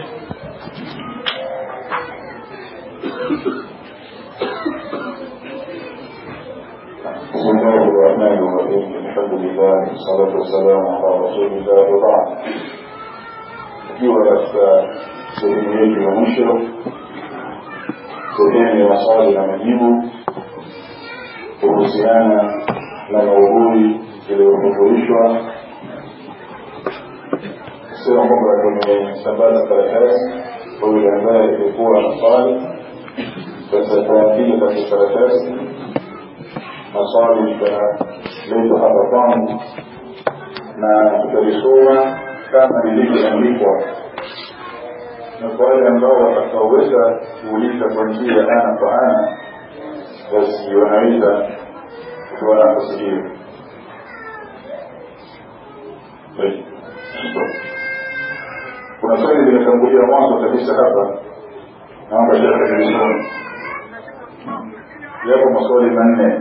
بسم الله الرحمن الرحيم الحمد لله والصلاة والسلام على رسول الله وبعد ikiwa katika sehemu yetu ya mwisho sehemu ya maswali na majibu kuhusiana na maudhui yaliyohudhurishwa sema kwamba tumesambaza karatasi kwa yule ambaye alikuwa na swali sasa taandika katika karatasi maswali yataletwa hapa kwangu na tutalisoma kama lilivyoandikwa na kwa wale ambao watakaoweza kuuliza kwa njia ya ana kwa ana basi wanaweza kutoa nafasi hiyo kuna swali limetangulia mwanzo kabisa hapa naomba shekhe tulisome yapo maswali manne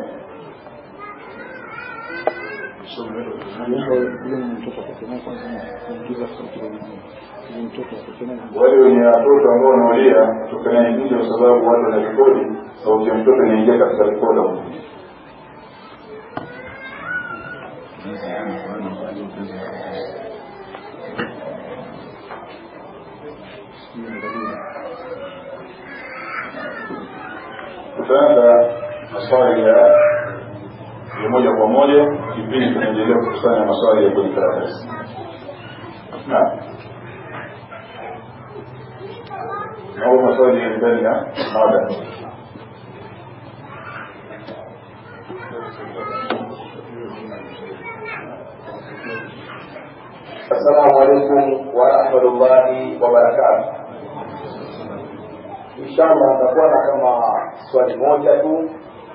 wale wenye watoto ambao wanaolia tukanaingia kwa sababu watu wanarekodi sauti ya mtoto inaingia katika rekoda tutaanza maswali ya ya moja kwa moja kipindi tunaendelea kukusanya maswali ya kwenye karatasi naam au maswali ya ndani ya mada Assalamu alaikum warahmatullahi wabarakatuh. Inshallah nitakuwa na kama swali moja tu,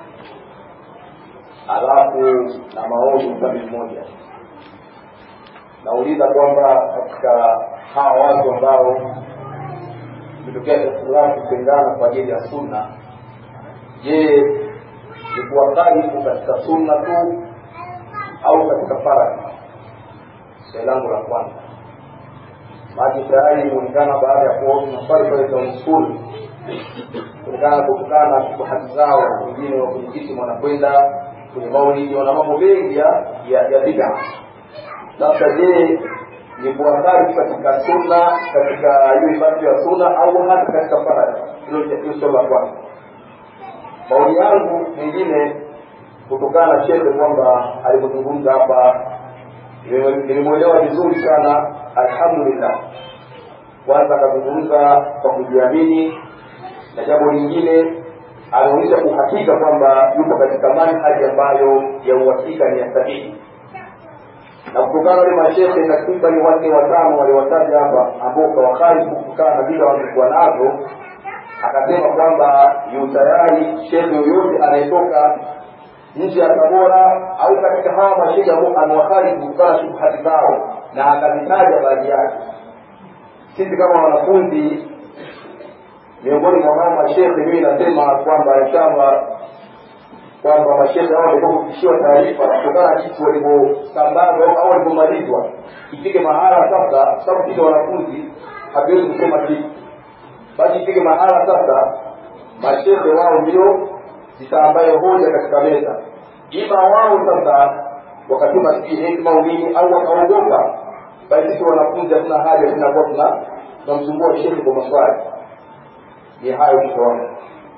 alafu na maoni upande mmoja. Nauliza kwamba katika hawa watu ambao imetokea ikhtilafu kupendana kwa ajili ya sunna, je, ni kuwakalifu katika sunna tu au katika faradhi? swali langu la kwanza maji tayari inaonekana baada ya kuwa maswali pale town school kulingana kutokana na shubuhati zao wengine wa kwenye kiti wanakwenda kwenye maulidi wana mambo mengi ya ya, ya bid'a sasa je ni kuwakali katika sunna katika hiyo ibada ya sunna au hata katika faradhi hilo ndio swali la kwanza maoni yangu mengine kutokana na shehe kwamba alipozungumza hapa nilimwelewa vizuri sana alhamdulillah kwanza akazungumza kwa kujiamini na jambo lingine anaonyesha uhakika kwamba yupo katika manhaji ambayo ya uhakika ni ya sahihi na kutokana wale mashehe takriban wanne watano waliwataja hapa ambao kawakali kutokana na vile wamekuwa nazo akasema kwamba yu tayari shehe yoyote anayetoka nje ya Tabora au katika hawa mashehe ambao amewakali kutokana na shubuhati zao na akazitaja baadhi yake. Sisi kama wanafunzi miongoni mwa hawa mashehe, mimi nasema kwamba inshallah kwamba mashehe hao walikuwa kufikishiwa taarifa kutokana na jinsi walivyosambazwa au walivyomalizwa, ifike mahala sasa, sababu sisi wanafunzi hatuwezi kusema kitu, basi ifike mahala sasa mashehe wao ndio zitambaye hoja katika meza ima wao sasa wakatuma sijui hekima au nini au wakaogopa basi sisi wanafunzi hatuna haja tunakuwa tuna tunamsumbua shehe kwa maswali ni hayo tushaona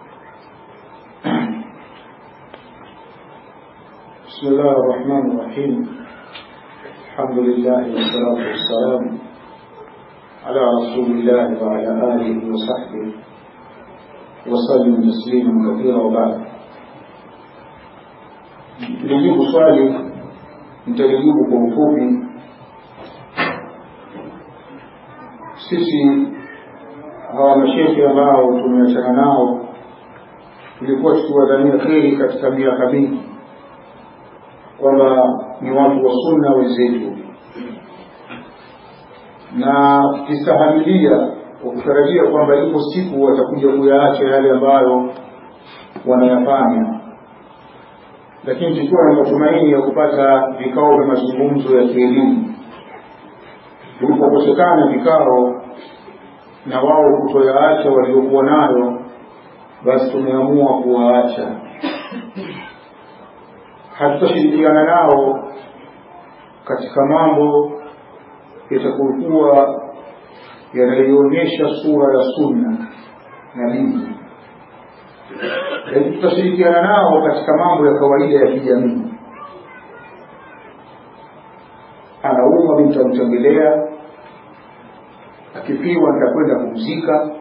بسم الله الرحمن الرحيم الحمد لله والصلاة والسلام على رسول الله وعلى آله وصحبه وسلم تسليما كثيرا وبعد nilijibu swali nitalijibu kwa ufupi sisi hawa mashehe ambao tumeachana nao tulikuwa tukiwadhania kheri katika miaka mingi kwamba ni watu wa sunna wenzetu na tukistahamilia kwa kutarajia kwamba ipo siku watakuja kuyaacha yale ambayo wanayafanya lakini tukiwa na matumaini ya kupata vikao vya mazungumzo ya kielimu vilipokosekana vikao na wao kutoyaacha waliokuwa nayo basi tumeamua kuwaacha hatutashirikiana nao katika mambo yatakokuwa yanayoonyesha sura ya sunna na dini lakini tutashirikiana nao katika mambo ya kawaida ya kijamii anaumwa mi nitamtembelea akifiwa nitakwenda kumzika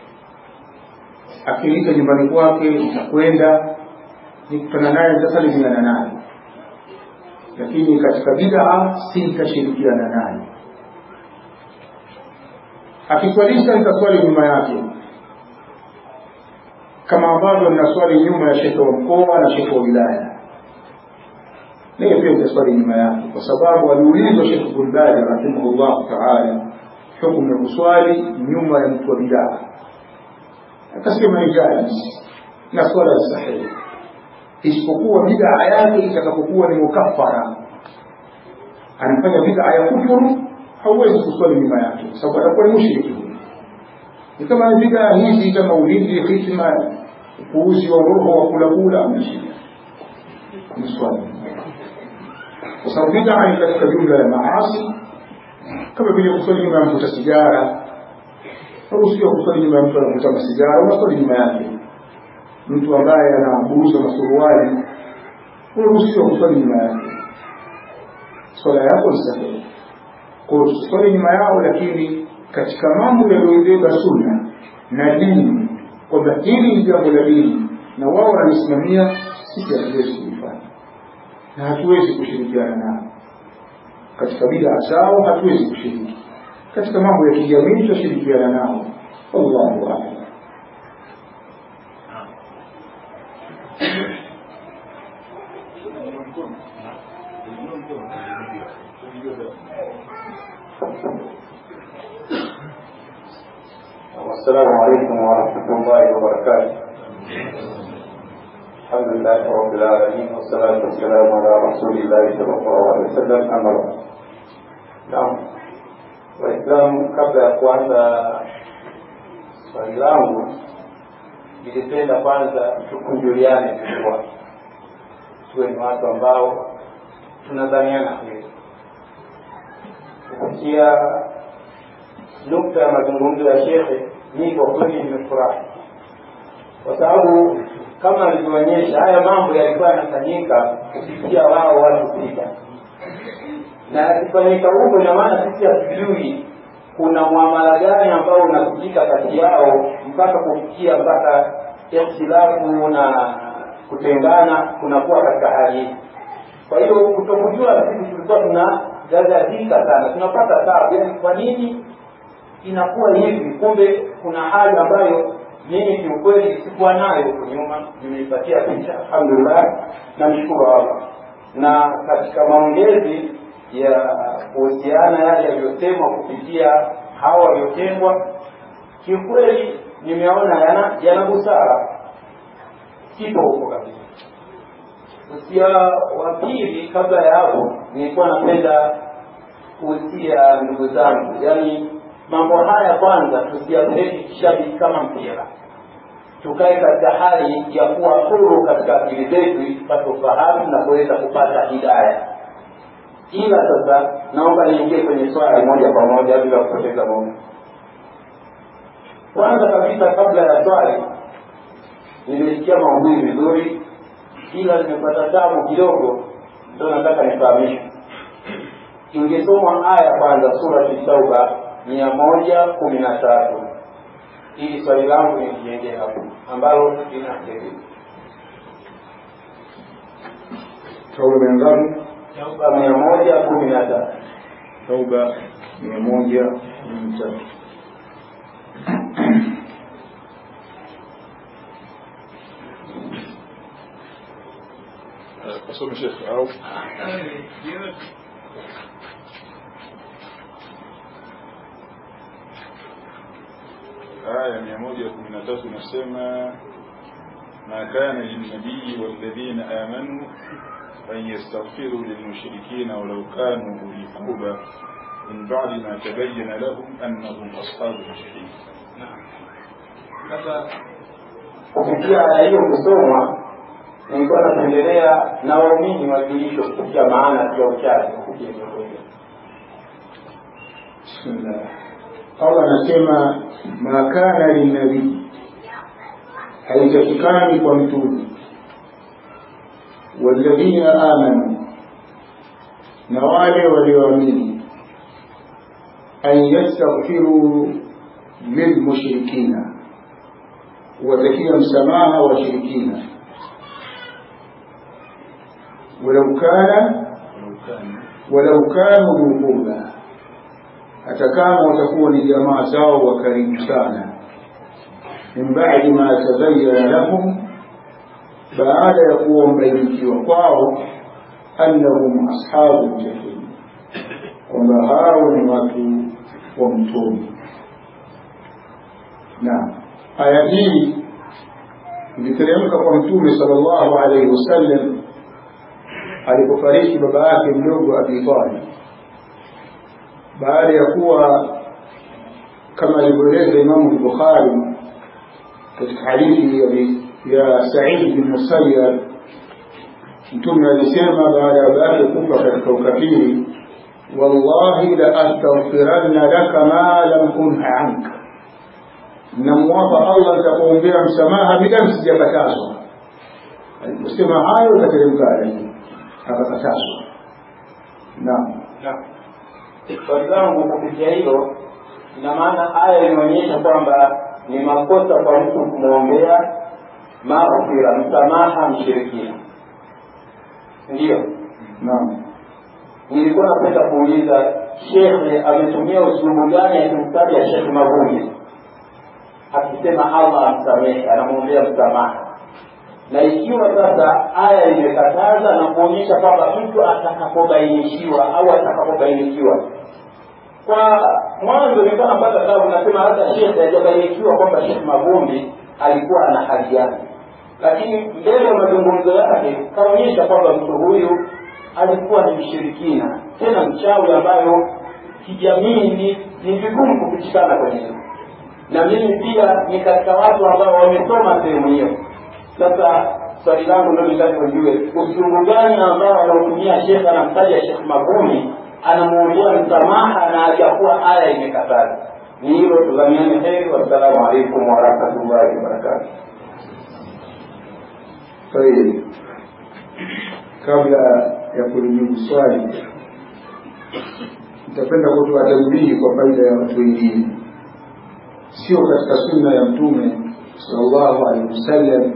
akilita nyumbani kwake nitakwenda nikutana naye nitasalimiana naye lakini katika bidaa si nitashirikiana naye akiswalisha nitaswali nyuma yake kama ambavyo ninaswali nyuma ya shekhe wa mkoa na shekhe wa wilaya naye pia nitaswali nyuma yake kwa sababu aliulizwa shekhe bulbadi rahimahullahu taala hukumu ya kuswali nyuma ya mtu wa bidaa akasema ni jaiz na swala sahihi isipokuwa bidaa yake itakapokuwa ni mukaffara anafanya bidaa ya kufuru hauwezi kuswali nyuma yake kwa sababu atakuwa ni mushriki ni kama bidaa hizi kama ulinzi hikma upuuzi wa roho wa kula kula ameshika mswali kwa sababu bidaa ni katika jumla ya maasi kama vile kuswali nyuma ya mvuta sigara au sio kuswali nyuma ya mtu anavuta masigara unaswali nyuma yake mtu ambaye anaburuza masuruali unaruhusiwa kuswali nyuma yake swala yako ni sahihi kwa tuswali nyuma yao lakini katika mambo yaliyoibeba sunna na dini kwamba hili ni jambo la dini na wao wanalisimamia sisi hatuwezi kulifanya na hatuwezi kushirikiana nao katika bidaa zao hatuwezi kushiriki katika mambo ya kijamii tutashirikiana nao wallahu a'lam السلام عليكم ورحمة الله وبركاته الحمد لله رب العالمين والصلاة والسلام على رسول الله صلى الله عليه وسلم أما بعد نعم Waislamu, kabla ya kuanza swali langu, nilipenda kwanza tukunjuliane kifua, tuwe ni watu ambao tunadhaniana hili. Kupitia nukta ya mazungumzo ya shekhe, mimi kwa kweli nimefurahi, kwa sababu kama alivyoonyesha haya mambo yalikuwa yanafanyika kupitia wao watu sita na yakifanyika huko, ina maana sisi hatujui kuna muamala gani ambao unasikika kati yao mpaka kufikia mpaka ikhtilafu na kutengana kunakuwa katika hali hii. Kwa hiyo kutokujua, sisi tulikuwa tunagazazika sana, tunapata tabu, yani kwa nini inakuwa hivi? Kumbe kuna hali ambayo mimi kiukweli sikuwa nayo huko nyuma, nimeipatia picha, alhamdulillah, namshukuru Allah. Na katika maongezi ya kuhusiana yale yaliyosemwa kupitia hawa waliotengwa, kiukweli nimeona yana yana busara, kipo huko kabisa. Usia wa pili, kabla ya hapo, nilikuwa napenda kuhusia ndugu zangu, yaani mambo haya kwanza tusiyapeleke kishabiki kama mpira, tukae katika hali ya kuwa huru katika akili zetu, tupate ufahamu na kuweza kupata hidaya ila sasa naomba niingie kwenye swali moja kwa moja bila kupoteza muda kwanza kabisa kabla ya swali nimesikia maudhui vizuri ila nimepata tabu kidogo ndio nataka nifahamishwe ingesomwa aya kwanza surati tauba mia moja kumi na tatu ili swali langu nilijengee hapo ambalo linasema tauba mia ngapi tauba mia moja kumi na tatu tauba mia moja kumi na tatu asome shekhe au aya mia moja kumi na tatu inasema ما كان للنبي والذين آمنوا أن يستغفروا للمشركين ولو كانوا أولي قربى من بعد ما تبين لهم أنهم أصحاب الجحيم kupitia aya hiyo kusomwa nilikuwa napendelea na waumini wajulishwe kupitia maana ya uchache kupitia jambo hilo Bismillah. Allah anasema ma kana linabii, haitakikani kwa mtume walladhina amanu, na wale walioamini, an yastaghfiru lilmushrikina, watakia msamaha washirikina walau kana walau kanu dhu qurba hata kama watakuwa ni jamaa zao wa karibu sana min ba'di ma tabayyana lahum baada ya kuwa mbainikiwa kwao annahum ashabu jahim kwamba hao ni watu wa mtoni na aya hii iliteremka kwa mtume sallallahu alaihi wasallam alipofariki baba yake mdogo abi talib baada ya kuwa kama alivyoeleza Imamu Bukhari katika hadithi ya, ya Said bin Musayyab, Mtume alisema baada ya baba yake kufa katika ukafiri, wallahi la astaghfiranna laka ma lam unha anka, namwapa Allah nitakuombea msamaha bila msijakatazwa. Aliposema hayo ikateremka aya hii, akakatazwa. Naam. swali langu kupitia hilo ina maana aya inaonyesha kwamba ni makosa kwa mtu kumwombea maghfira msamaha mshirikina ndiyo Naam. nilikuwa napenda kuuliza shekhe ametumia usulubu gani akimtaja shekhe mavumbi akisema allah amsamehe anamwombea msamaha na ikiwa sasa aya imekataza na kuonyesha kwamba mtu atakapobainishiwa au atakapobainikiwa kwa mwanzo nilikuwa napata tabu nasema hata shekhe hajabainikiwa kwamba shekhe mavumbi alikuwa ana hali yake lakini mbele ya mazungumzo yake kaonyesha kwamba mtu huyu alikuwa ni mshirikina tena mchawi ambayo kijamii ni, ni vigumu kupitikana kwenye hilo na mimi pia ni katika watu ambao wamesoma sehemu hiyo sasa swali langu ndo nitaka ujue usungu gani ambao anaotumia shekhe anamtaja shekh magumi anamwombea msamaha na hajakuwa aya imekataza ni hilo tudhamiane heri wassalamu alaikum warahmatullahi wabarakatu Tayeb. Kabla ya kulijibu swali, nitapenda kutoa tambihi kwa faida ya watu wengine. Sio katika sunna ya Mtume sallallahu alaihi wasallam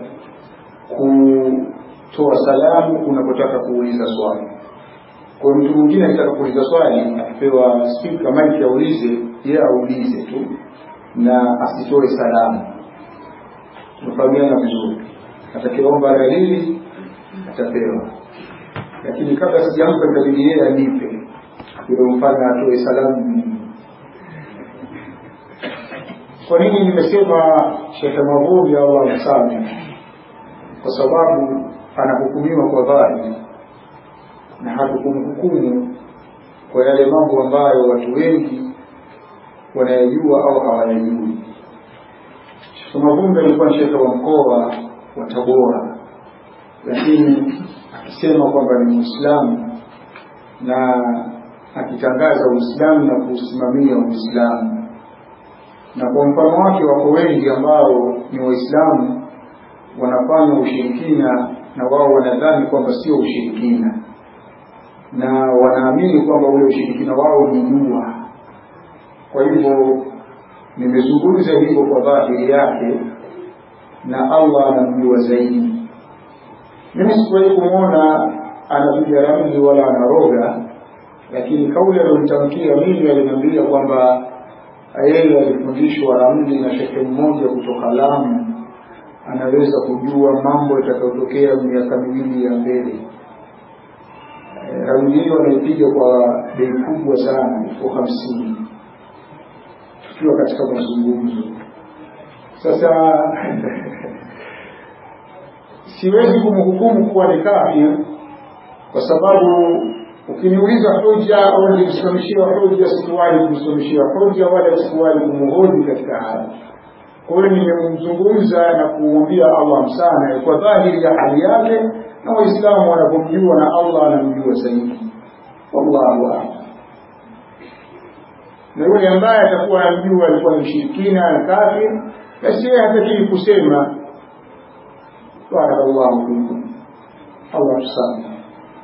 kutoa salamu unapotaka kuuliza swali. Kwa mtu mwingine akitaka kuuliza swali, akipewa spika maiki aulize, yeye aulize tu na asitoe salamu. Tunafahamiana vizuri atakayeomba dalili atapewa, lakini kabla sijampa dalili yeye anipe, yule mfano atoe salamu. Kwa nini nimesema Shekhe Mavumbi Allah amsamehe? Kwa sababu anahukumiwa kwa dhahiri na hatukumhukumu kwa yale mambo ambayo watu wengi wanayajua au hawayajui. Shekhe Mavumbi alikuwa ni shekhe wa mkoa wa Tabora, lakini akisema kwamba ni Muislamu na akitangaza Uislamu na kuusimamia Uislamu, na kwa mfano wake wako wengi ambao ni Waislamu wanafanya ushirikina na wao wanadhani kwamba sio ushirikina, na wanaamini kwamba ule ushirikina wao ni dua. Kwa hivyo nimezungumza hivyo kwa dhahiri yake na Allah anamjua zaidi. Mimi sikuwahi kumwona anapiga ramli wala anaroga, lakini kauli aliyonitamkia mimi aliniambia kwamba yeye alifundishwa ramli na shekhe mmoja kutoka Lamu, anaweza kujua mambo yatakayotokea miaka miwili ya mbele. E, ramli hiyo anaipiga kwa bei kubwa sana, elfu hamsini tukiwa katika mazungumzo. Sasa siwezi kumhukumu kuwa ni kafir kwa sababu ukiniuliza hoja au nilimsimamishia hoja sikuwahi kumsimamishia hoja wala sikuwahi kumhoji katika haya kwa hiyo nimemzungumza na kumwambia allah msana kwa dhahiri ya hali yake na waislamu wanapomjua na allah anamjua zaidi wallahu alam na yule ambaye atakuwa anamjua alikuwa ni mshirikina na kafir basi yeye hatakii kusema barakallahu fikum allah tusame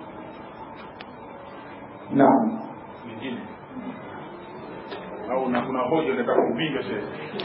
naam nyingine au na kuna hoja unataka kupinga shehe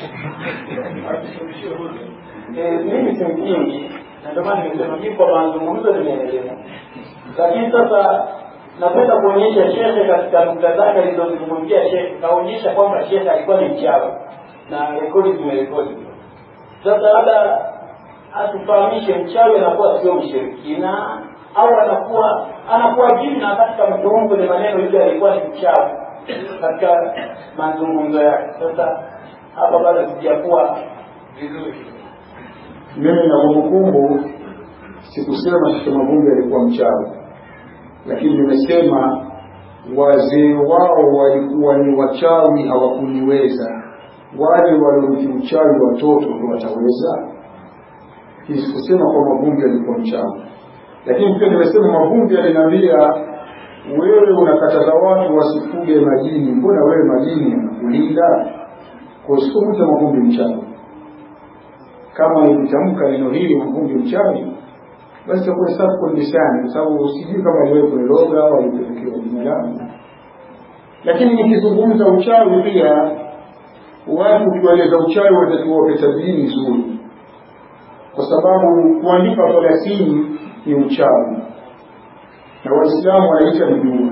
Eh, mimi simpingi na ndio maana nimesema mimi kwa mazungumzo nimeelewa lakini sasa napenda kuonyesha shekhe katika nukta zake alizozungumzia shekhe kaonyesha kwamba shekhe alikuwa ni mchawi na rekodi zimerekodi sasa labda atufahamishe mchawi anakuwa sio mshirikina au anakuwa anakuwa jini na katika mturumu kwenye maneno yule alikuwa ni mchawi katika mazungumzo yake sasa hapa bado sijakuwa vizuri mimi na kumbukumbu sikusema Sheikh Mavumbi alikuwa mchawi lakini nimesema wazee wao walikuwa ni wachawi hawakuniweza wale waliomti uchawi watoto ndio wataweza Hii sikusema kwa Mavumbi alikuwa mchawi lakini pia nimesema Mavumbi aliniambia wewe unakataza watu wasifuge majini mbona wewe majini yanakulinda kwa sikumwita Mavumbi mchawi kama nikitamka neno hili Mavumbi mchawi basi takuwa safu kwa lisani kwa sababu sijui kama aliwahi kuniloga au alipelekewa jina langu lakini nikizungumza uchawi pia watu ukiwaeleza uchawi wanatakiwa wape tabiini nzuri kwa sababu kuandika thelathini ni uchawi na waislamu wanaita ni dua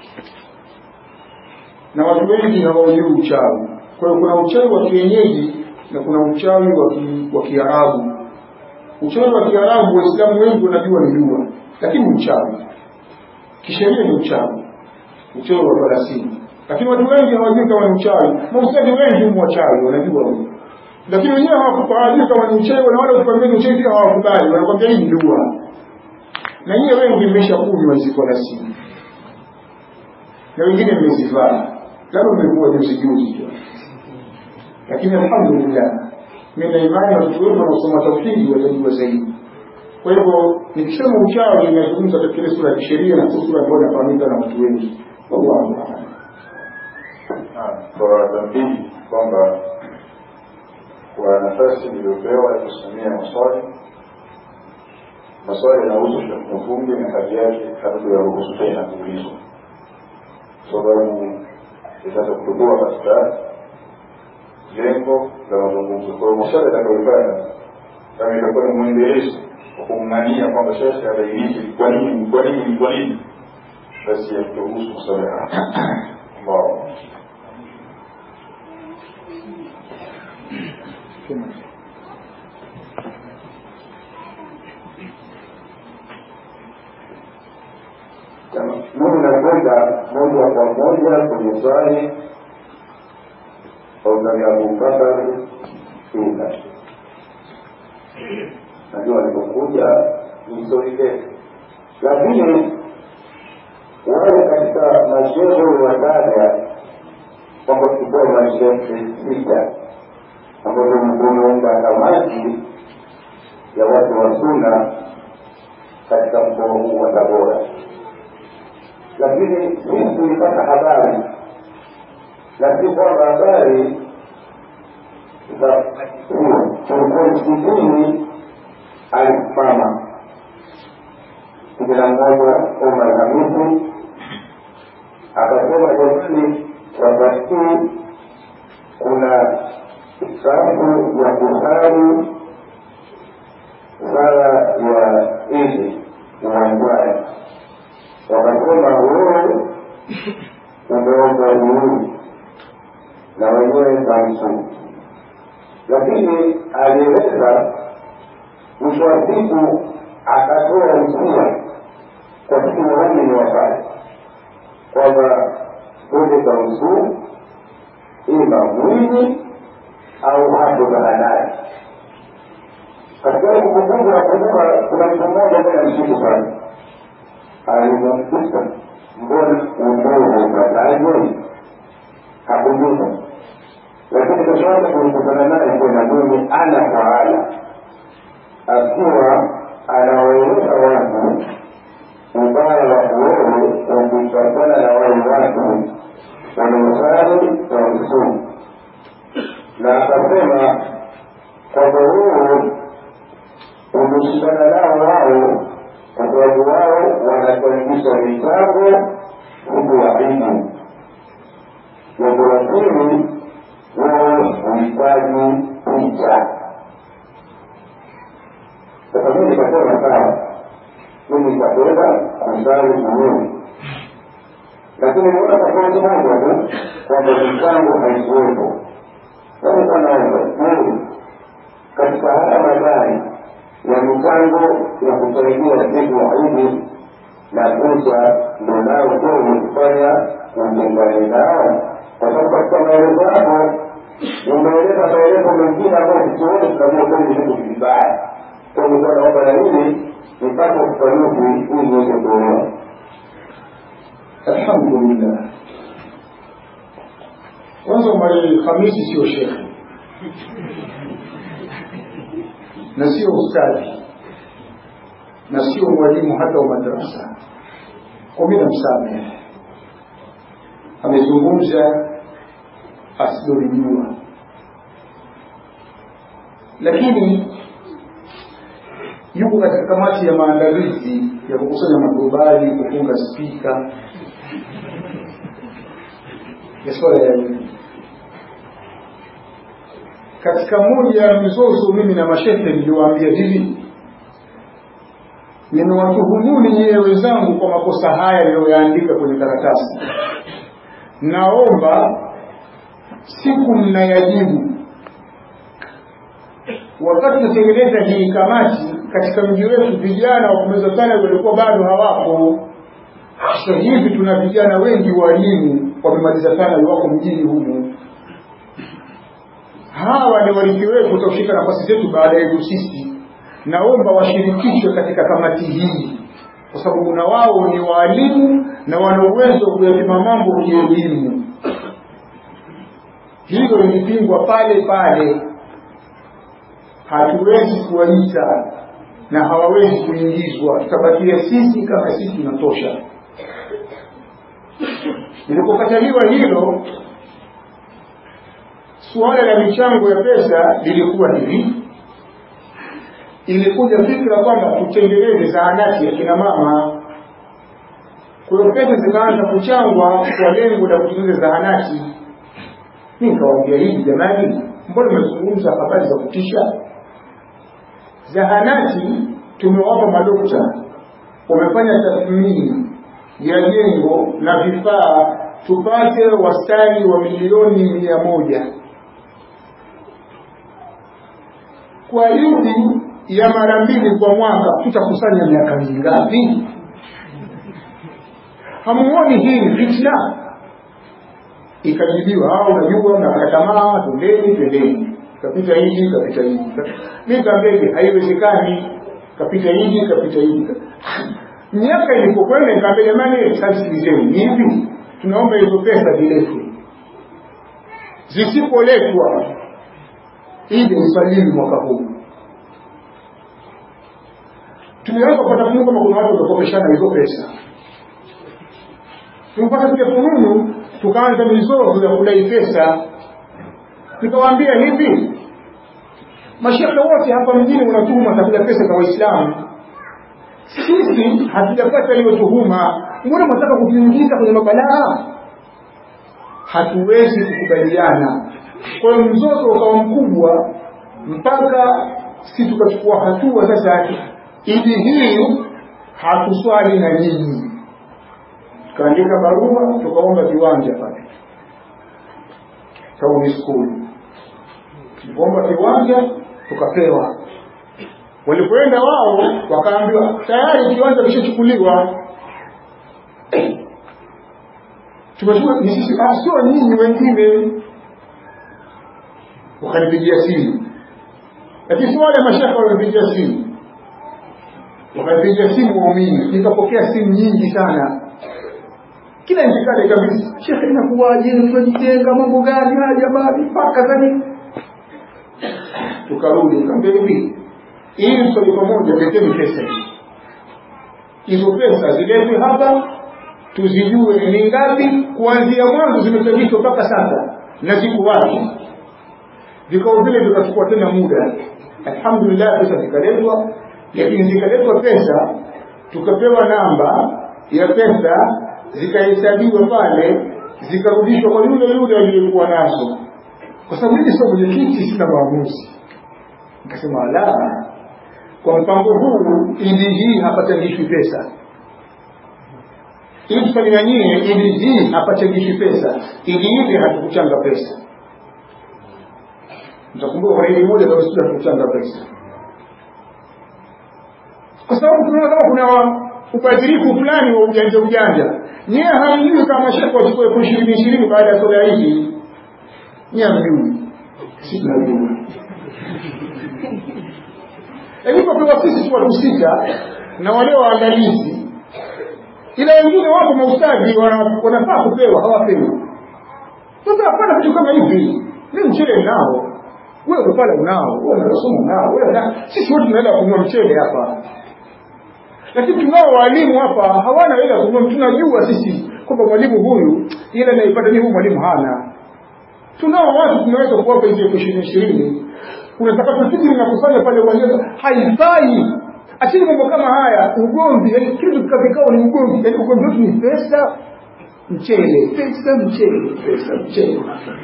na watu wengi hawajui uchawi kwa hiyo kuna uchawi wa kienyeji na kuna uchawi wa ki- wa kiarabu uchawi wa kiarabu waislamu wengi wanajua ni dua lakini uchawi kisheria ni uchawi uchawi wa thelathini lakini watu wengi hawajui kama ni uchawi maustadi wengi humu wachawi wanajua humu lakini wenyewe hawajui kama ni uchawi na wale ukikwambia ni uchawi pia hawakubali wanakwambia hii ni dua na nyie wengi mmesha kunywa hizi thelathini na wengine mmezivaa labda mmekuwa juzi juzi tu lakini alhamdulillah mimi na imani watoto wetu wanaosoma tauhidi watajua zaidi kwa hivyo nikisema uchawi inazungumza katika ile sura ya kisheria na sio sura ambayo inafahamika na watu wengi wallahu a'lam kwa tambii kwamba kwa nafasi iliyopewa ya kusimamia maswali maswali yanahusu Sheikh Mavumbi na hali yake hatukuyaruhusu tena kuulizwa kwa sababu itaweza kutoboa katika lengo la mazungumzo. Kwa hiyo maswali yatakayofanya kama itakuwa ni mwendelezo wa kumng'ania kwamba shekhe abainishe kwa nini kwa nini kwa nini, basi yaturuhusu maswali haya ambao mimi nakwenda moja kwa moja kwenye swali Ustadh Abubakar Sina. Najua alipokuja ni stori ndefu, lakini wale katika mashehe wataja kwamba tulikuwa mashehe sita ambazo tumeunda kamati ya watu wa Sunna katika mkoa huu wa Tabora lakini sisi tulipata habari na si kwamba habari za tulikuwa msikitini alisimama kijana mmoja Omar Hamisi akasema jamani, wakati huu kuna safu ya kusali sala ya Idi uwanjani wakasema wewe umeomba uhuru na wenyewe tamsu, lakini alieleza mwisho wa siku akatoa usia kwa sisi waumini wafanye kwamba twende tamsu ima mwinyi au hapo zahanati. Katika ile kumbukumbu nakumbuka kuna mtu mmoja ambaye namshukuru sana alimwamkuta mbona umoja upataje hakumbuka lakini kashaanza kulikutana naye tena mimi ana kwa ana akiwa anawaeleza watu ubaya wa kuoe ukipatana na wale watu wanaosali na wakisumu na akasema kwamba huu umeshindana nao wao kwa sababu wao wanakaribisha vitabu siku ya Idi. Jambo la pili, wao huhitaji picha. Sasa mimi nikasema sawa, mimi nitakwenda kusali kuhuri, lakini niona tofauti moja tu kwamba michango haikuwepo. Sasa naomba je, katika haya madai ya michango ya kusaidia siku ya Idi na kuja ndo nao kweli kufanya utengane nao, kwa sababu katika maelezo yako umeeleza maelezo mengine ambayo sisi wote tunajua kweli vitu vibaya. Kwa hiyo naomba na hili nipate ufafanuzi ili niweze kuelewa. alhamdulillah kwanza mwalimu hamisi sio shekhe na sio ustadhi na sio mwalimu hata wa madrasa kwa mimi namsamehe amezungumza asilolijua lakini yuko katika kamati ya maandalizi ya kukusanya matubali kufunga spika ya swala ya elimu katika moja ya mizozo mimi na mashehe niliwaambia hivi nimewatuhumuni nyewe wenzangu kwa makosa haya niliyoyaandika kwenye karatasi naomba siku mnayajibu wakati tunatengeneza hii kamati katika mji wetu vijana wa kumeza sana walikuwa bado hawapo sasa hivi tuna vijana wengi walimu wamemaliza sana wako mjini humu hawa ni warithi wetu watashika nafasi zetu baada yetu sisi naomba washirikishwe katika kamati hii kwa sababu na wao ni waalimu na wana uwezo wa kuyapima mambo kielimu hilo lilipingwa pale pale hatuwezi kuwaita na hawawezi kuingizwa tutabakia sisi kama sisi tunatosha ilipokataliwa hilo suala la michango ya pesa lilikuwa hivi ilikuja fikra kwamba tutengeneze zahanati ya kina mama kwa hiyo pesa zikaanza kuchangwa kwa lengo la kutengeneza zahanati mi nikawaambia hivi jamani mbona mmezungumza habari za kutisha zahanati tumewapa madokta wamefanya tathmini ya jengo na vifaa tupate wastani wa milioni mia moja kwa idi ya mara mbili kwa mwaka tutakusanya miaka mingapi hamuoni hii ni fitna ikajibiwa ah unajua mnakata tamaa twendeni twendeni kapita hivi kapita hivi mi kaambia haiwezekani kapita hivi kapita hivi miaka ilipokwenda nikaambia jamani sasikilizeni hivi tunaomba hizo pesa ziletwe zisipoletwa ili usajili mwaka huu tulianza kupata fununu kama kuna watu wamekopeshana hizo pesa tulipata kuja fununu tukaanza mizozo ya kudai pesa nikawaambia hivi mashehe wote hapa mjini unatuma tafuta pesa za waislamu sisi hatujapata hiyo tuhuma mbona mwataka kutuingiza kwenye mabalaa hatuwezi kukubaliana kwa hiyo mzozo ukawa mkubwa mpaka si tukachukua hatua sasa idi hii hatuswali na nyinyi tukaandika barua tukaomba viwanja pale tauni skuli tulipoomba viwanja tukapewa walipoenda wao wakaambiwa tayari kiwanja kishachukuliwa tumechukua ni sisi sio nyinyi wengine wakanipigia simu lakini si wale mashaka walipigia simu wakanipigia simu waumini nikapokea simu nyingi sana kila itikadi kabisa shekhe inakuwaje tunajitenga mambo gani haya jamani mpaka zani tukarudi nikamwambia hivi ili swali pamoja leteni pesa hizi hizo pesa ziletwe hapa tuzijue ni ngapi kuanzia mwanzo zimechangishwa mpaka sasa na ziko wapi vikao vile vikachukua tena muda alhamdulillah pesa zikaletwa lakini zikaletwa pesa tukapewa namba ya pesa zikahesabiwa pale zikarudishwa kwa yule yule aliyekuwa nazo kwa sababu mimi sio mwenyekiti sina maamuzi nikasema la kwa mpango huu idi hii hapachangishwi pesa ili tufanye nyie idi hii hapachangishwi pesa idi ile hatukuchanga pesa mtakumbuka kwa idi moja kabisa hatukuchanga pesa kwa sababu tunaona kama kuna ubadhirifu fulani wa ujanja ujanja nyie hamjui kama shekhe wachukua elfu ishirini ishirini baada ya soda hizi nyie hamjui si tunajua ilivyopewa sisi tu watu sita na wale waangalizi ila wengine wapo maustadhi wana- wanafaa kupewa hawapewi sasa hapana vitu kama hivi mi mchele nao wewe pale unao wewe unasoma unao wewe na sisi wote tunaenda kununua mchele hapa lakini tunao walimu hapa hawana hela kununua tunajua sisi kwamba mwalimu huyu ile anaipata ni huyu mwalimu hana tunao watu tunaweza kuwapa hizi elfu ishirini ishirini kuna takatafiti linakufanya pale uwanjani haifai achini mambo kama haya ugomvi yani kitu katika vikao ni ugomvi yani ugomvi wetu ni pesa mchele pesa mchele pesa mchele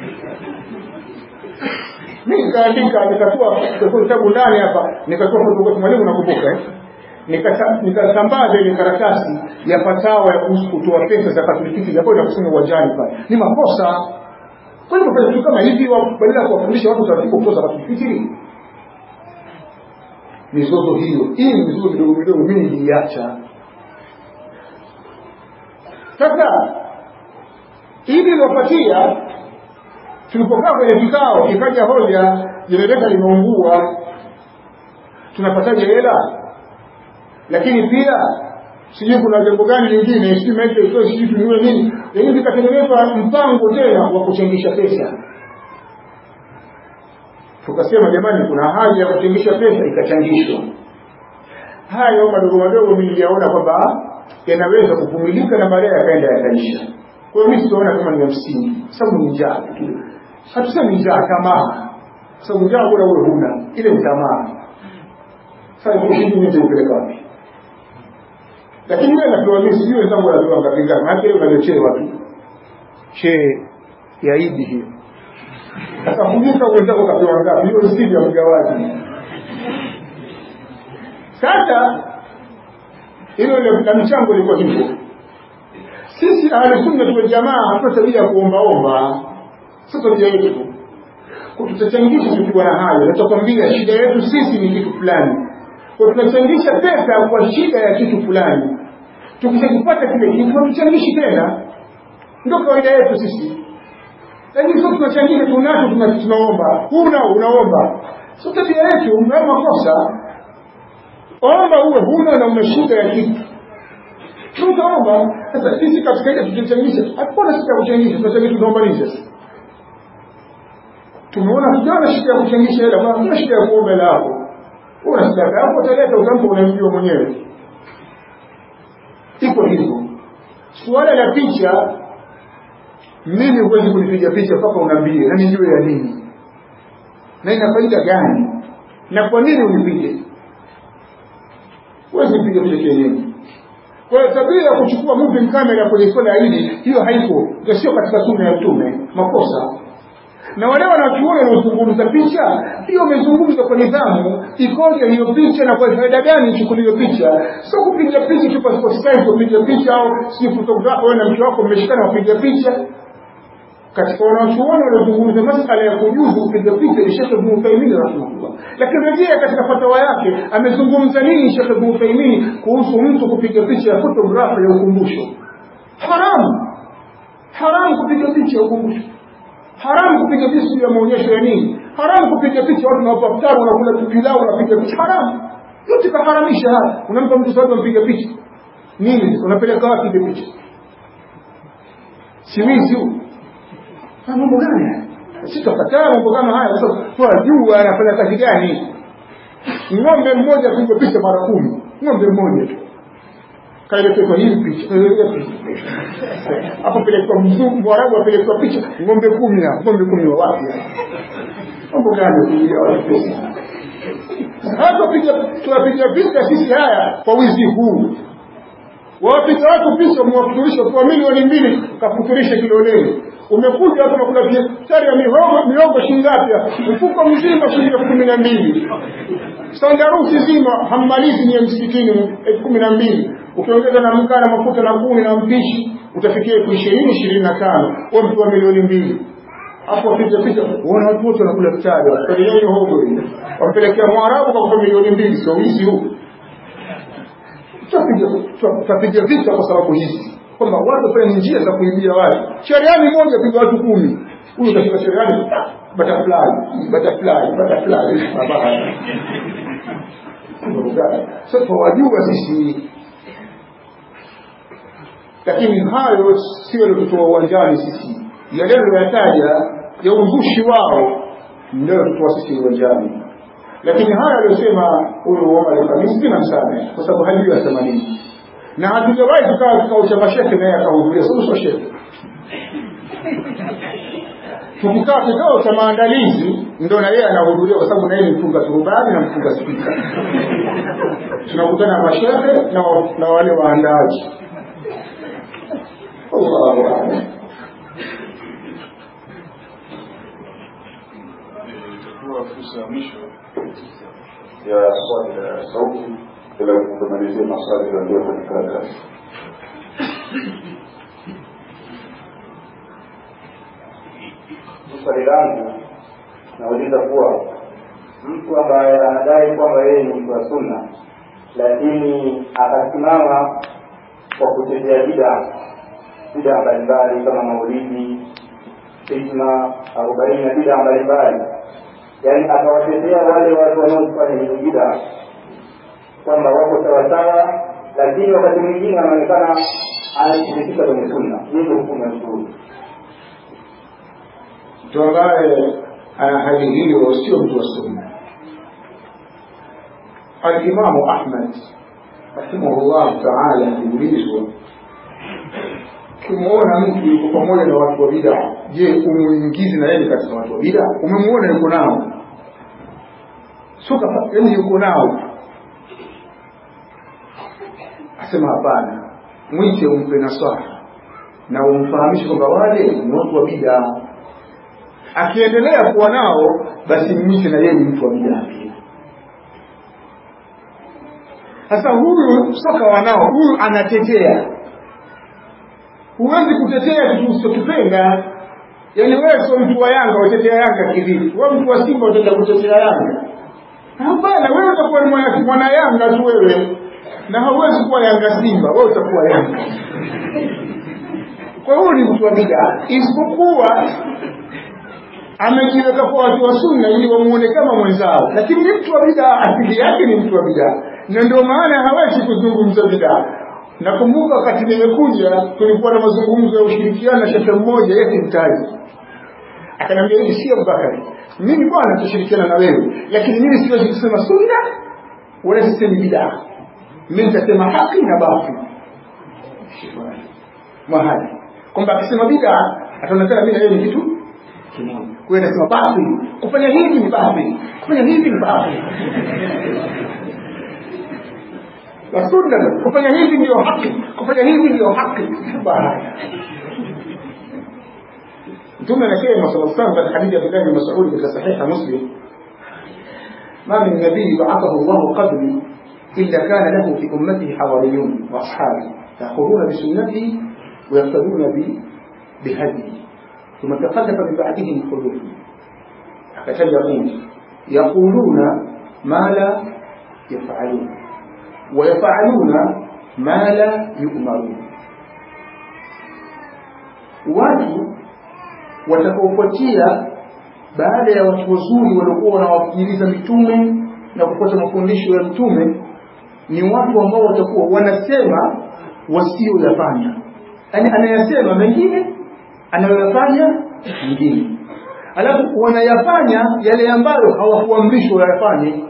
mi nikaandika nikatoa nikatoa kitabu ndani hapa nikatoa fotokopi mwalimu nakumbuka eh Nikata- nikasambaza ile karatasi ya fatawa ya kuhusu kutoa pesa za katoliki ambayo inakusanya uwanjani pale ni makosa kwa hivyo fanya vitu kama hivi wa- badala ya kuwafundisha watu taratibu kutoa zakatul fitri mizozo hiyo hii mizozo midogo midogo mimi niliacha sasa hivi iliyopatia tulipokaa kwenye kikao ikaja hoja jenereta limeungua tunapataje hela lakini pia sijui kuna jambo gani lingine sijui maisha itoe sijui tununue nini lakini vikatengenezwa mpango tena wa kuchangisha pesa tukasema jamani kuna haja ya kuchangisha pesa ikachangishwa hayo madogo madogo mi niliyaona kwamba yanaweza kuvumilika na baadaye yakaenda yakaisha kwa hiyo mi sitaona kama ni ya msingi sababu ni njaa tu hatusemi njaa tamaa kwa sababu njaa bora uwe huna ile ni tamaa sasa kushindi nje upeleka wapi lakini wewe napewa mimi sijui wenzangu wanapewa ngapi ngapi maana leo unalechewa tu she ya idi hiyo sasa kumbuka wenzako kapewa ngapi hiyo si ya mgawaji sasa hilo la michango ilikuwa hivyo sisi ahlusunna tuwe jamaa hatuna tabia ya kuombaomba sio tabia yetu tutachangisha tukiwa na hayo natakwambia shida yetu sisi ni kitu fulani kwa tunachangisha pesa kwa shida ya kitu fulani tukishakipata kile kitu hatuchangishi tena ndio kawaida yetu sisi lakini sio tunachangisha tunacho tuna- tunaomba huna unaomba sio tabia yetu mnao makosa omba uwe huna na una shida ya kitu tutaomba sasa sisi katika ile tutachangisha hakuna shida ya kuchangisha tunachangisha tunaomba nini sasa tumeona tujaona shida ya kuchangisha hela bwana kuna shida ya kuomba hela yako una shida yako utaleta utampa unamjua mwenyewe iko hivyo suala la picha mimi huwezi kunipiga picha mpaka unaambie na nijue ya nini na ina faida gani na kwa nini unipige huwezi kupiga picha kienyeji kwa hiyo tabia ya kuchukua moving camera kwenye swala hili hiyo haipo ndio sio katika sunna ya mtume makosa na wale wanachuoni wanaozungumza picha pia wamezungumza kwa nidhamu ikoje hiyo picha na kwa faida gani ichukuliwe picha sio kupiga picha tu passport size kupiga picha au si photographer wewe na mke wako mmeshikana wapiga picha katika wanachuoni waliozungumza masala ya kujuzu kupiga picha ni Sheikh Ibn Uthaymeen rahimahullah lakini rejea katika fatawa yake amezungumza nini Sheikh Ibn Uthaymeen kuhusu mtu kupiga picha ya photographer ya ukumbusho haramu haramu kupiga picha ya ukumbusho haramu kupiga picha ya maonyesho ya nini haramu kupiga picha watu nawapa futari wanakula pilau wanapiga picha haramu yote kaharamisha haya unampa mtu sababu ampiga picha nini unapeleka wapi ile picha si wizi huu Ah, mambo gani haya sitakataa mambo kama haya sasa wajua anafanya kazi gani ng'ombe mmoja apigwa picha mara kumi ng'ombe mmoja tu kaelekezwa hii picha kaelekezwa picha hapo pelekwa mzungu mwarabu apelekwa picha ng'ombe kumi hapo ng'ombe kumi wa wapi hapa? mambo gani kuingia watu pesa hata piga tunapiga vita sisi haya kwa wizi huu wawapiga watu picha mwafuturisha kwa milioni mbili kafuturisha kiloleni umekuja hapa kuna biashara ya mihogo mihogo shingapi mfuko mzima shilingi elfu kumi na mbili sandarusi zima hammalizi nye msikitini elfu kumi na mbili ukiongeza na mkaa na mafuta na kuni na mpishi utafikia elfu ishirini ishirini na tano wa mtu wa milioni mbili hapo wapiga picha uona watu wote wanakula mchari wapelekea mihogo hii wampelekea mwarabu kwa kupa milioni mbili sio wizi huu tutapiga vita kwa sababu hizi kwamba watu wafanye njia za kuibia watu sheriani moja piga watu kumi huyu utashika sheriani butterfly butterfly butterfly mabaya sasa wajua sisi lakini hayo sio yaliotutoa uwanjani sisi yale yataja ya uzushi wao ndio yaliotutoa sisi uwanjani lakini haya aliyosema huyu Omar al-Khamis sina msamehe kwa sababu hajui asema nini na hatujawahi kukaa kikao cha mashehe naye akahudhuria sio sio shehe tukikaa kikao cha maandalizi ndo na yeye anahudhuria kwa sababu na yeye ni mfunga turubani na mfunga spika tunakutana na mashehe na, na wale waandaaji Allahu a'lam itakuwa fursa ya mwisho ya swali la sauti ila kumalizia maswali yaliyo kwenye karatasi swali langu nauliza kuwa mtu ambaye anadai kwamba yeye ni mtu wa sunna lakini akasimama kwa kutetea bida bida mbalimbali kama maulidi hikma arobaini na bida mbalimbali yaani akawatetea wale watu wanaofanya hizo bida kwamba wako sawasawa lakini wakati mwingine anaonekana anashirikisha kwenye sunna hiyo hukumu ya mshuru mtu ambaye ana hali hiyo sio mtu wa sunna alimamu ahmad rahimahullah taala aliulizwa ukimwona mtu yuko pamoja na watu wa bida je umuingizi na yeye katika watu wa bida umemwona yuko nao suka yani yuko nao asema hapana mwite umpe nasaha na umfahamishe kwamba wale ni watu wa bida akiendelea kuwa nao basi mwite na yeye ni mtu wa bidaa pia sasa huyu soka wanao huyu anatetea huwezi kutetea kitu usichokipenda yaani wewe sio mtu wa yanga watetea yanga kivipi wewe mtu wa simba utaenda kutetea yanga hapana wewe utakuwa ni mwana, mwana yanga tu wewe na hauwezi kuwa yanga simba wewe utakuwa yanga kwa hiyo ni mtu wa bidaa isipokuwa amejiweka kwa watu wa sunna ili wamuone kama mwenzao lakini ni mtu wa bidaa asili yake ni mtu wa bidaa na ndio maana hawezi kuzungumza bidaa nakumbuka wakati nimekuja tulikuwa na mazungumzo ya ushirikiano na shehe mmoja yeye mtaji akaniambia hivi sio Abubakari mimi bwana tutashirikiana na wewe lakini mimi siwezi kusema sunna wala sisemi bidaa mimi nitasema haki na batili mahali kwamba akisema bidaa ataonekana mimi na yeye ni kitu kimoja kwa hiyo nasema batili kufanya hivi ni batili kufanya hivi ni batili na sunna kufanya hivi ndio haki kufanya hivi ndio haki baya mtume anasema sallallahu alaihi wasallam hadithi ya Abdullah bin Mas'ud katika sahiha Muslim ما من نبي بعثه الله قبلي إلا كان له في أمته حواريون وأصحابه يأخذون بسنته ويقتدون بهديه ثم تخلف من بعدهم خلوف حتى يقول يقولون ما لا يفعلون ويفعلون ما لا يؤمرون watu watakaofuatia baada ya watu wazuri waliokuwa wanawasikiliza mitume na kufuata mafundisho ya mtume ni watu ambao watakuwa wanasema wasioyafanya yaani anayasema mengine anayoyafanya mwingine alafu wanayafanya yale ambayo hawakuamrishwa wayafanye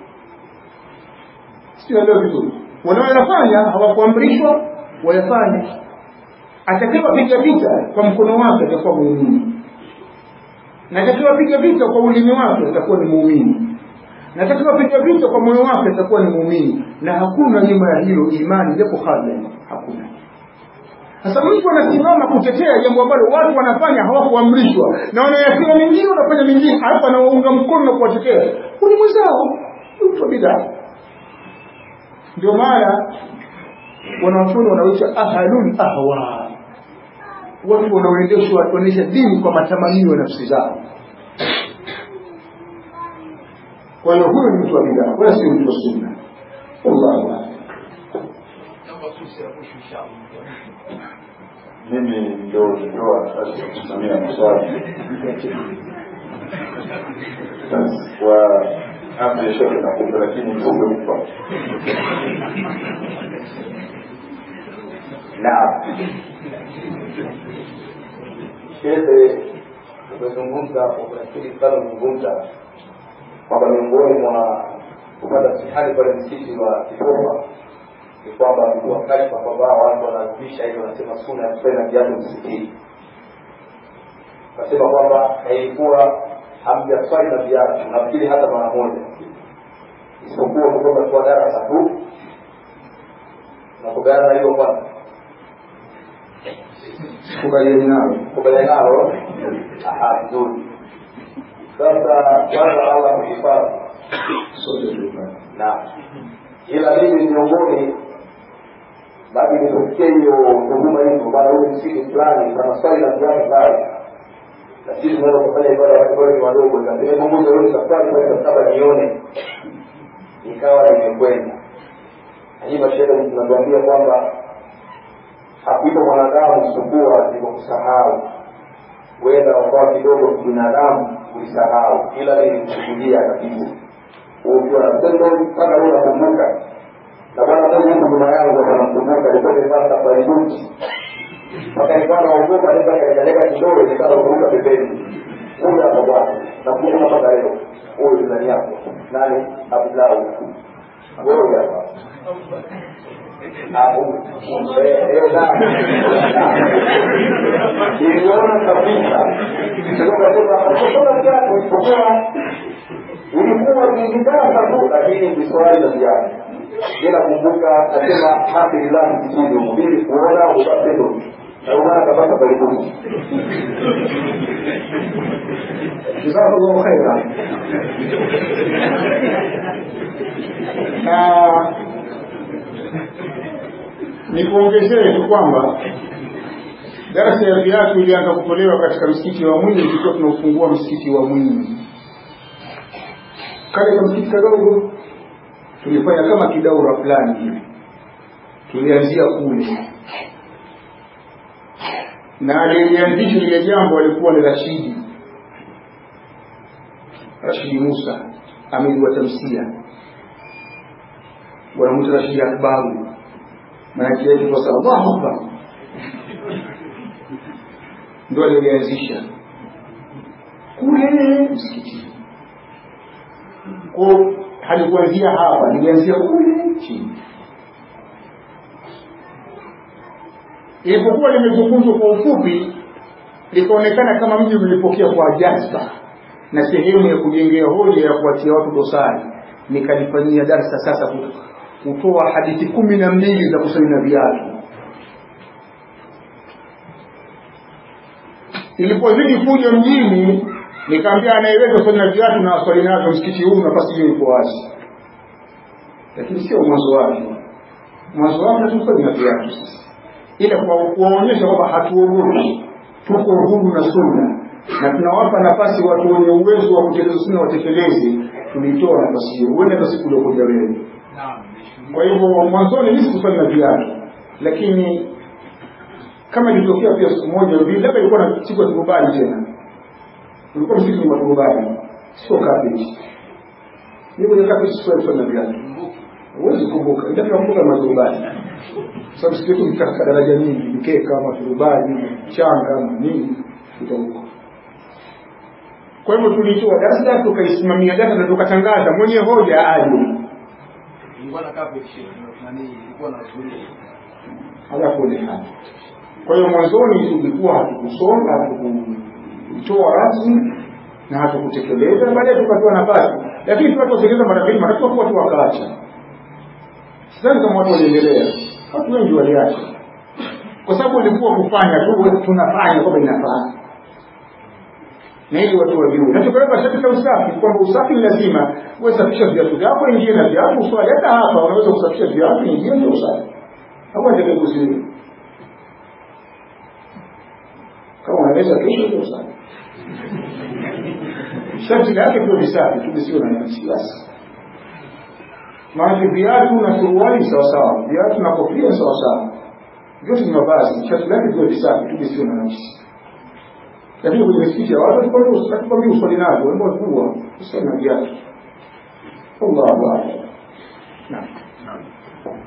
sielewa vizuri wanaoyafanya hawakuamrishwa wayafanye atakayewapiga vita kwa mkono wake atakuwa muumini na atakayewapiga vita kwa ulimi wake atakuwa ni muumini na atakayewapiga vita kwa moyo wake atakuwa ni muumini na hakuna nyuma ya hilo imani japo hadha hakuna sasa mtu anasimama kutetea jambo ambalo watu wanafanya hawakuamrishwa na wanayasema mengine wanafanya mengine alafu anawaunga mkono na kuwatetea ni mwenzao mtu wa bidaa ndio maana wanawachuoni wanaoita ahlul ahwa watu wanaoendeshwa wanaendesha dini kwa matamanio ya nafsi zao kwa hiyo huyo ni mtu wa bidaa wala sio mtu wa sunna wallahu a'lam mimi ndio nilitoa nafasi ya kusimamia maswali kwa amri ya shekhe nakupa lakini mtupe mpa naam shehe umezungumza nafikiri sana umezungumza kwamba miongoni mwa kupata mtihani pale msikiti wa kipofa ni kwamba wakati kwamba watu wanaadhimisha hivyo wanasema suna ya kusali na viatu msikitini kasema kwamba haikuwa hamjaswali na viatu nafikiri hata mara moja isipokuwa kutoka kuwa darasa tu nakubaliana na hiyo kwanza kubaliani nalo kubaliana nalo aha vizuri sasa kwanza allah kuhifadhi sote tulipata na ila mimi miongoni bado nitokee hiyo huduma hizo bana huyu msikiti fulani na maswali na viatu pale na sisi tunaweza kufanya ibada wakati bado ni wadogo nimepunguza leo safari kwa saba nione nikawa nimekwenda na hii mashehe tunatuambia kwamba hakuipo mwanadamu isipokuwa ni kwa kusahau huenda wakawa kidogo binadamu kulisahau ila nilimshuhudia kabisa ukiwa na tendo mpaka wewe unakumbuka na bwana mmoja huko nyuma yangu anamkumbuka alikuwa nimepata safari buti mpaka nikawa naogopa naweza kaendeleka kidogo nikawa kuruka pembeni huyu hapa bwana nakumbuka mpaka leo huyu ndani yako nani Abdullah wewe hapa niliona kabisa kasema kiatu isipokuwa ilikuwa nilitaka tu lakini niswali na viatu ila kumbuka nasema alhamdulillah msikini umubili kuona upatendo ndio maana kapata karibuni jazakallahu khaira na nikuongezee tu kwamba darasa ya viatu ilianza kutolewa katika msikiti wa Mwinyi tukiwa tunaufungua msikiti wa Mwinyi. Kale ka msikiti kadogo tulifanya kama kidaura fulani hivi, tulianzia kule na aliyelianzisha lile jambo alikuwa ni Rashidi Rashidi Musa amiri wa tamsia, wanamwita Rashidi Akbaru, maanake yake kwa sababu Allahu Akbar ndo alilianzisha kule msikitini ko halikuanzia hapa lilianzia kule chini ilipokuwa limezungumzwa kwa ufupi likaonekana kama mji ulipokea kwa jazba na sehemu ya kujengea hoja ya kuwatia watu dosari nikalifanyia darsa sasa kutoa hadithi kumi na mbili za kusali na viatu ilipozidi kuja mjini nikaambia anayeweza kusali na viatu na waswali nazo msikiti huu nafasi hiyo iko wazi lakini sio mwanzo wake mwanzo wake tusali na viatu sasa ila kwa kuwaonyesha kwamba hatuogopi tuko huru na sunna na tunawapa nafasi watu wenye uwezo wa kutekeleza sunna watekeleze tulitoa nafasi hiyo huenda hata siku uliokuja wewe kwa hivyo mwanzoni mimi sikusali na viatu lakini kama ilitokea pia siku moja hivi labda ilikuwa na siku ya turubani tena ulikuwa msikiti wa turubani sio kapeti ni kwenye kapeti sio sio na viatu huwezi kumbuka ndio kumbuka maturubani sababu siku yetu katika daraja nyingi mikeka maturubai changa nini kuta huko kwa hivyo tulitoa darasa tukaisimamia data na tukatangaza mwenye hoja aje ilikuwa na kapu nani ilikuwa na zulia ala kule hali kwa hiyo mwanzoni tulikuwa hatukusoma hatukutoa rasmi na hatukutekeleza baadaye tukatoa nafasi lakini tunapotekeleza mara mbili mara tatu watu wakaacha sidhani kama watu waliendelea watu wengi waliacha kwa sababu ilikuwa kufanya tu tunafanya kwamba inafaa na ili watu wajue na tukaweka sharti la usafi kwamba usafi ni lazima uwe safisha viatu vyako ingie na viatu uswali hata hapa unaweza kusafisha viatu ingie ndio usafi au atakayeguziwe kama unaweza kesho ndio usafi sharti lake pia visafi tu visio na nafsi basi maanake viatu na suruali sawasawa viatu na kofia sawasawa vyote ni mavazi sharti lake viwe visafi tu visio na nafsi lakini kwenye misikiti ya watu hatukwambii uswali navyo wembo kuwa usali na viatu wallahu a'lam naam